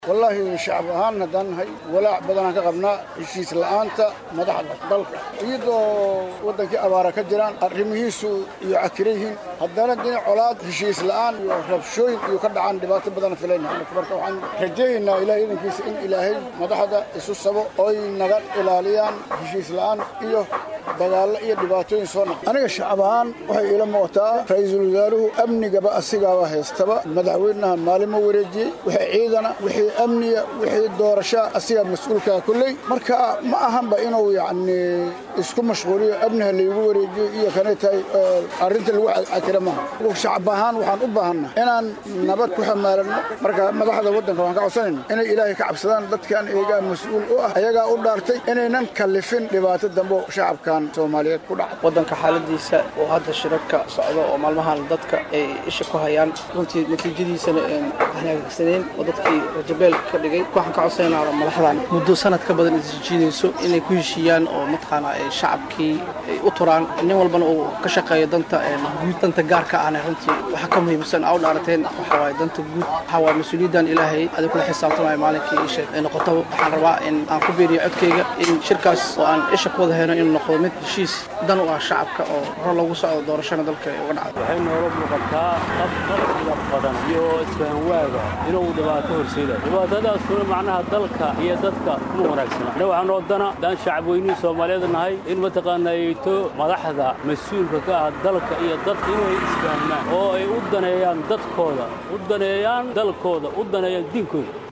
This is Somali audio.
wallaahi shacab ahaan haddaan nahay walaac badanaan ka qabnaa heshiis la'aanta madaxda dalka iyadoo waddankii abaara ka jiraan arrimihiisu iyo cakira yihiin haddana dhinac colaad heshiis la'aan iyo rabshooyin iyo ka dhacaan dhibaato badan filayna marka waxaan rajaynaynaa ilaahay idankiisa in ilaahay madaxda isu sabo oy naga ilaaliyaan heshiis la'aan iyo dagaallo iyo dhibaatooyin soo naq aniga shacab ahaan waxay iila muuqataa ra'iisul wasaaruhu amnigaba asigaaba haystaba madaxweynaha maalin ma wareejiyey wixii ciidana wixii amniga wixii doorashaa asigaa mas-uulkaa kulley marka ma ahanba inuu yacni isku mashquuliyo amniha laygu wareejiyo iyo kanay tahay arrinta lagu cakira maaha shacab ahaan waxaan u baahanna inaan nabad ku xamaalanno marka madaxda waddanka waxaan ka codsanayna inay ilaahay ka cabsadaan dadkan iyagaa mas-uul u ah ayagaa u dhaartay inaynan kallifin dhibaato dambo shacabkan soomaaliyeed ku dhaca waddanka xaaladiisa oo hadda shirarka socdo oo maalmahan dadka ay isha ku hayaan runtii natiijadiisana hanaagsaneyn oo dadkii rajabeel ka dhigay waxaan ka codsanaynaa madaxdan muddo sanad ka badan isjiidayso inay ku heshiiyaan oo mataqaana ay shacabkii ay u turaan nin walbana uu ka shaqeeyo danta guud danta gaarka ahna runtii waxa ka muhiimsan aa u dhaarateen waxa waaye danta guud waxa waaye mas-uuliyaddan ilaahay adig kula xisaabtamayo maalinkii isha ay noqoto waxaan rabaa in aan ku biiriyo codkayga in shirkaas oo aan isha ku wada hayno inuu noqdo mid heshiis dan u ah shacabka oo hor loogu socdo doorashana dalka ay uga dhacdo waxay noola muuqataa qab qarsiga badan iyo isfahanwaaga inuu dhibaato horseedayo dhibaatadaasuna macnaha dalka iyo dadka kuma wanaagsana ina waxaan oodana daan shacab weynihii soomaaliyeed nahay in mataqaanayto madaxda mas-uulka ka ah dalka iyo dadka inay isfahmaan oo ay u daneeyaan dadkooda u daneeyaan dalkooda u daneeyaan diinkooda